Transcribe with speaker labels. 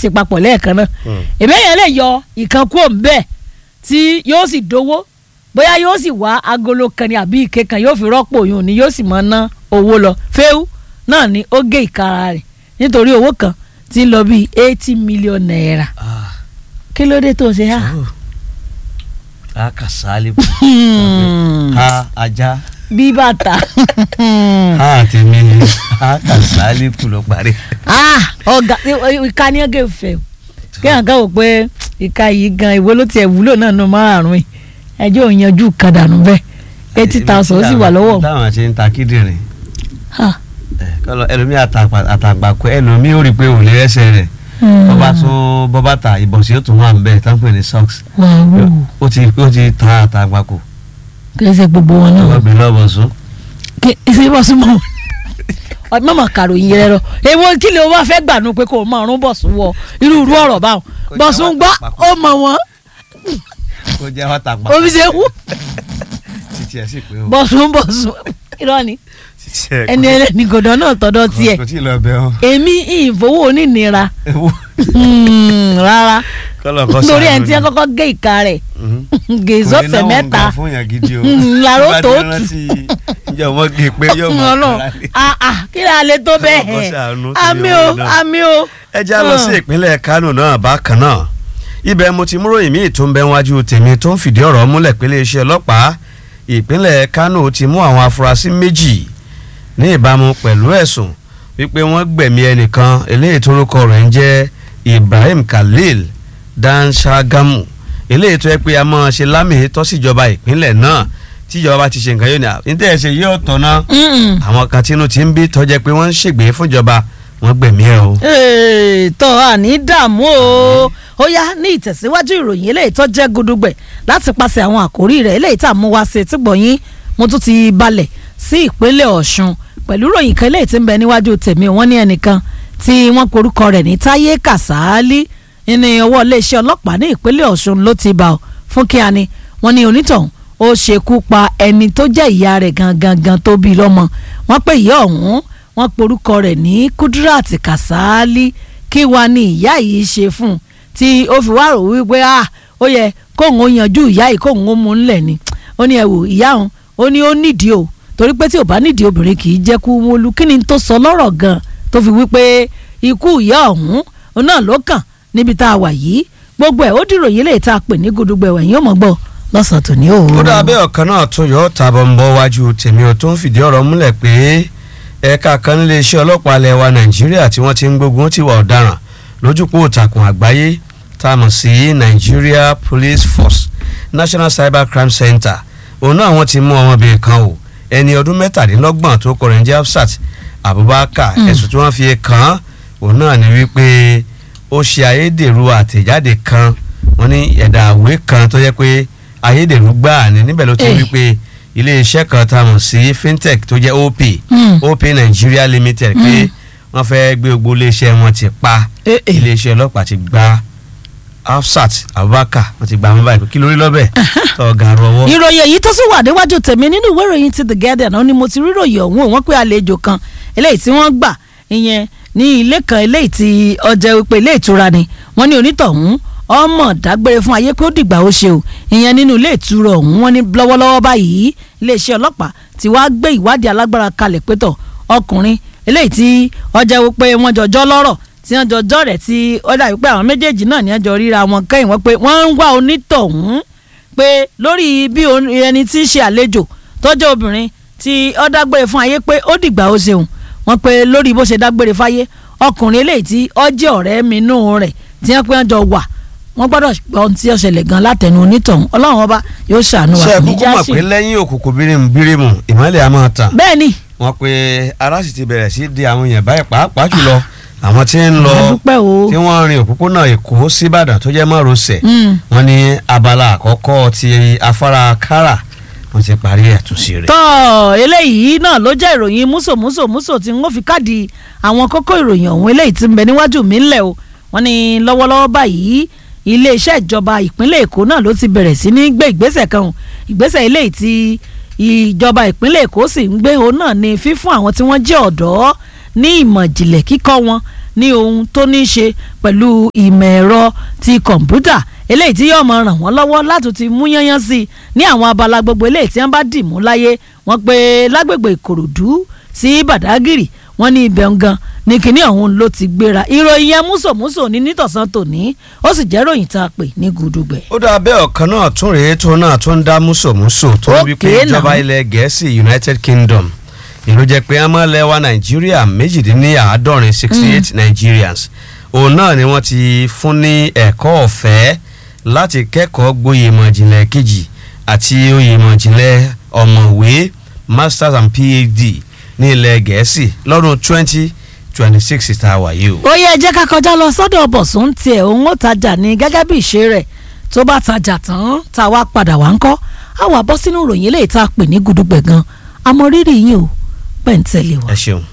Speaker 1: ṣe papọ̀ lẹ́ẹ̀kan náà èmi èèyàn lè yọ ìkan kúrò ń bẹ́ẹ̀ tí yóò sì dowó bóyá yóò sì wá agolo kan ní àbí ike kan yóò fi rọ́pò yòó ni yóò sì máa ná owó lọ fẹ́ẹ́ náà ni ó gé ìkara rẹ̀ nítorí owó kan tí ń lọ bíi eighty million naira kí ló dé tó ṣe há.
Speaker 2: a kà sálẹ̀ bù ha ajá
Speaker 1: bí bàtà.
Speaker 2: ha tèmi a kà sálẹ̀ bù ló parí.
Speaker 1: ọ̀gá ìka ni ọ̀gá ìfẹ́ kí hàn ká wò pé ìka yìí gan ìwé ló tiẹ̀ wúlò náà nù márùn-ún yìí ẹjọ́ òyanjú kan dànù bẹ́ẹ̀ eighty thousand ó sì wà lọ́wọ́.
Speaker 2: táwọn ṣe ń ta kíndìnrín
Speaker 1: Ha.
Speaker 2: kọlọ ẹlòmíì àtàgbàkọ ẹlòmíì ó rí i pé òun lè rẹsẹ̀ rẹ̀ bọ́bá tó bọ́bá ta ìbọ̀sí ó tún wà nbẹ̀ tán pè ní socks
Speaker 1: wàá
Speaker 2: ó ti ó ti ta àtàgbàkọ
Speaker 1: kí ẹ ṣe gbogbo wọn náà.
Speaker 2: ọgbìn lọ́bọ̀ sún.
Speaker 1: kí ẹ ṣe bọ́ súnmọ́ wọn mọ̀mọ́ kàròyìn yẹn lọ èwo kí ló wá fẹ́ gbànú pé kò mọ ọ̀run bọ̀sùn wọ irú irú ọ̀rọ̀ báwọn bọ̀sùn gbọ́ ó mọ̀ wọ́n
Speaker 2: kó jẹ́ wọ́n tàgbà.
Speaker 1: omi ṣe wú
Speaker 2: títí ẹ̀ sì pé o.
Speaker 1: bọ̀sùn bọ̀sùn irọ́ ni
Speaker 2: títí ẹ̀
Speaker 1: ẹni ẹlẹ́ni gòdàn náà tọ́dọ̀ tiẹ̀
Speaker 2: kò tí ì lọ bẹ́ẹ̀ o.
Speaker 1: èmi ìfowó onínira
Speaker 2: ewu
Speaker 1: Hmm, rárá
Speaker 2: kọlọ kọ
Speaker 1: nítorí ẹni tí wọn kọ́kọ́ gé ìka rẹ̀ gé sọ́sẹ̀ mẹ́ta
Speaker 2: fún yàn gidi o.
Speaker 1: Mm, yàrá ó tó
Speaker 2: Bá ti rántí ìjọ wọn gé pé yóò mọ
Speaker 1: Ọlọ́run ah ah kí ni a lè tó bẹ́ẹ̀
Speaker 2: Ọlọ́run kó ṣàánú sí
Speaker 1: àmì o
Speaker 2: ọmọ náà.
Speaker 1: àmì o.
Speaker 2: ẹ já lọ sí ìpínlẹ̀ Kánò náà bákan náà ibẹ̀ mo ti múròyìn míì tó ń bẹ wájú tèmi tó ń fìdí ọ̀rọ̀ múlẹ̀ pé iléeṣẹ́ ọlọ́pàá ìpínlẹ̀ Kánò ti mú àwọn afurasí méjì ní ìbámu pẹ̀lú ẹ̀sùn wípé wọ́n gbẹ̀mí ẹnìkan eléyìí tórúkọ rẹ̀ ń jẹ́ Ibrahim Khalil Dan Shagamu eléyìí tó yẹ pé a máa ṣe lámì tọ́síjọba ìpínlẹ̀ náà tíjọba bá ti ṣe nǹkan yóò ní à ní tẹ́ ẹ ṣe yóò tọ̀nà
Speaker 1: Mm-mm.
Speaker 2: àwọn kan tínú ti ń bí tọ́jẹ́ pé wọ́n ń ṣègbè fúnjọba wọ́n gbẹ̀mí ẹ̀ o.
Speaker 1: Ee, tọ́ àní dààmú o ó yá ní ìtẹ̀síwájú ìròyìn eléyìí tó jẹ́ gudugbẹ̀ láti pàṣẹ àwọn àkórí rẹ̀ eléyìí tá a mú wá sí etí gbọ̀nyìn mo tún ti balẹ̀ sí ìpínlẹ̀ Ọ̀ṣun pẹ̀lú ìròyìn kan eléyìí tí ń bẹ níwájú tèmi wọ́n ní ẹnìkan tí wọ́n porúkọ rẹ̀ ní Táyé Kàsálí ní ọwọ́ iléeṣẹ́ ọlọ́pàá ní ìpínlẹ̀ Ọ̀ṣun ló ti bá ọ fún kíá ni wọ́n ní onítọ̀hún ó ṣekú pa ẹni tó jẹ́ ìyá rẹ̀ gangan gan tó bí lọ́mọ wọ́n pé ìyá ọ̀hún wọ́n porúkọ rẹ̀ ní Kudrat Kasali kí wàá ní ìyá yìí ṣe fún un tí ó fi wá rò wípé ah ó yẹ kóun ó yanjú ìyá yìí kóun ó mú ńlẹ̀ ni ó ní ẹ wò ìyá òun ó ní ó nídìí o torí pé tí ò bá nídìí obìnrin kì í jẹ́ kú wọlú kí ni tó sọ lọ́rọ̀ gan tó fi wípé ikú ìyá ọ̀hún òun náà ló kàn níbi tá a wà yìí gbogbo ẹ̀ ó dìròyìn lè tá a pè ní gudugbẹ̀wẹ̀ yín ó mọ̀ gbọ́ lọ́sàn-án tòní o.
Speaker 2: ó dà bẹ́ẹ̀ ọ̀kan náà tó yọ ọ́ tàbọ̀ ń bọ́ wájú tèmi ò tó ń fìdí ọ̀rọ̀ múlẹ̀ pé ẹ̀ka kan nílé iṣẹ́ ọlọ́pàá ilẹ̀ wa nàìjíríà tí wọ́n ti ń gbógun ti wà ọ̀daràn lójúpọ̀ òtàkùn àgbáyé tá a mọ̀ sí Nigeria Police Force National Cyber Crime Center òun náà wọ́n ti mú ọmọbìnrin kan o ẹni ọdún mẹ́tàdínlọ́gbọ̀n tó kọ rẹ̀ ń jẹ́ Hafsat Abubakar
Speaker 1: Mm.
Speaker 2: ẹ̀sùn tí wọ́n fi kàn án òun náà ni wípé ó ṣe ayédèrú àtẹ̀jáde kan wọ́n ní ẹ̀dà àwé kan tó yẹ pé ayédèrú gbáà ni níbẹ̀ ló ti
Speaker 1: Eh.
Speaker 2: wí pé iléeṣẹ́ kan tá a mọ̀ sí fintech tó jẹ́ OP
Speaker 1: Mm.
Speaker 2: OP Nigeria Limited pé wọ́n fẹ́ gbé gbogbo iléeṣẹ́ wọn ti pa
Speaker 1: Eh, eh.
Speaker 2: iléeṣẹ́ ọlọ́pàá ti gba Hafsat Abubakar wọ́n ti gba àwọn báyìí kí lórí lọ́bẹ̀ tọ́gà rọwọ́.
Speaker 1: ìròyìn èyí tó sì wà níwájú tèmi nínú ìwé ìròyìn ti The Guardian ó ní mo ti rí ìròyìn ọ̀hún wọ́n pé àlejò kan eléyìí tí wọ́n gbà ìyẹn ní ilé kan eléyìí tí ọjà wípé ilé ìtura ni wọ́n ní onítọ̀hún ọmọ dágbére fún ayé pé ó dìgbà ó ṣe o ìyẹn nínú ilé ìtura ọ̀hún wọ́n ní lọ́wọ́lọ́wọ́ báyìí iléeṣẹ́ ọlọ́pàá ti wá gbé ìwádìí alágbára kalẹ̀ pétọ̀ ọkùnrin eléyìí tí ọjà wípé wọ́n jọjọ́ lọ́rọ̀ tí wọ́n jọjọ́ rẹ̀ tí ó dà wípé àwọn méjèèjì náà ní ẹjọ́ ríra wọn kẹ́yìn wọ́n pé wọ́n ń wá onítọ̀hún pé lórí bí o- ẹni tí ń ṣe àlejò tọ́jú obìnrin tí ó dágbére fún ayé pé ó dìgbà ó ṣeun wọ́n pé lórí bó ṣe dágbére fáyé ọkùnrin eléyìí tí ó jẹ́ ọ̀rẹ́ mi nù rẹ̀ tí wọ́n pé wọ́n jọ wà wọ́n gbọ́dọ̀ gbọ́ ohun tí ó ṣẹlẹ̀ gan látẹnu onítọ̀hún ọlọ́run ọba yóò ṣàánú wa
Speaker 2: ṣe
Speaker 1: kò ní
Speaker 2: kúkú
Speaker 1: já
Speaker 2: mọ̀
Speaker 1: sí.
Speaker 2: pé lẹ́yìn òkùnkùn bírímù bírímù ìmọ́lẹ̀ a máa tàn
Speaker 1: bẹ́ẹ̀ ni
Speaker 2: wọ́n pe ara sì ti bẹ̀rẹ̀ sí di àwọn èèyàn báyìí pàápàá jùlọ àwọn tí ń lọ
Speaker 1: adúpẹ́ o
Speaker 2: tí wọ́n rin òpópónà Èkó síbàdàn tó jẹ́ márosẹ̀
Speaker 1: Mm.
Speaker 2: wọ́n ní abala àkọ́kọ́ ti afárá kára wọ́n ti parí ẹ̀túnṣe rẹ̀.
Speaker 1: tọ́ eléyìí náà ló jẹ́ ìròyìn músòmúsòmúsò tí wọ́n fi káàdì àwọn kókó ìròyìn ọ̀hún eléyìí tí ń bẹ níwájú mi ńlẹ̀ o wọ́n ní lọ́wọ́lọ́wọ́ báyìí iléeṣẹ́ ìjọba ìpínlẹ̀ èkó náà ló ti bẹ̀rẹ̀ sí ní gbé ìgbésẹ̀ kan o. ìgbésẹ̀ eléyìí tí ìjọba ìpínlẹ̀ èkó sì ń gbé òun náà ní fífún àwọn tí wọ́n jẹ́ ọ̀dọ́ ní ìmọ̀ ìjìnlẹ̀ kíkọ́ wọn ní ohun tó ní í ṣe pẹ̀lú ìmọ̀ ẹ̀rọ ti kọ̀ǹpútà eléyìí tí yóò máa ràn wọ́n lọ́wọ́ láti ti mú yányán sí i ní àwọn abala gbogbo eléyìí tí wọ́n bá dì mú láyé wọ́n pé lágbègbè ìkòròdú sí bàdágìrì wọ́n ní ibẹ̀ ń gan ní kinní ọ̀hún ló ti gbéra ìròyìn yẹn músòmúsò ní nítọ̀sán tòní ó sì jẹ́ ròyìn tá a pè ní gudugbẹ̀.
Speaker 2: ó dáa bẹ́ẹ̀ ọ̀kan náà tún rèé tó náà tó ń dá músòmúsò tó ń wí pé
Speaker 1: Okay,
Speaker 2: ìjọba
Speaker 1: now.
Speaker 2: ilẹ̀ gẹ̀ẹ́sì united kingdom ìlú jẹ́ pé ọmọ lẹ́wà nàìjíríà méjìdínláàádọ́rin sixty eight nigerians òun náà ni wọ́n ti fún ní ẹ̀kọ́ ọ̀fẹ́ láti kẹ́kọ̀ọ́ gboyè ìmọ̀jìnlẹ̀ kejì àti oyè ìmọ̀jìnlẹ̀ ọ̀mọ̀wé masters and phd ní ilẹ̀ gẹ̀ẹ́sì lọ́dún twenty twenty six tá a wà yìí o.
Speaker 1: ó yẹ jẹ́ ká kọjá lọ sọ́dọ̀ bọ̀sùn tiẹ̀ òun ó tajà ní gẹ́gẹ́ bí ìṣe rẹ̀ tó bá tajà tán tá a wá padà wá ń kọ́ á wà bọ́ sínú ìròyìn eléyìí tá a pè ní gudugbẹ̀ gan amọ̀ rírì yín o pẹ̀ǹtẹ̀lẹ̀ wá.
Speaker 2: ẹ ṣeun.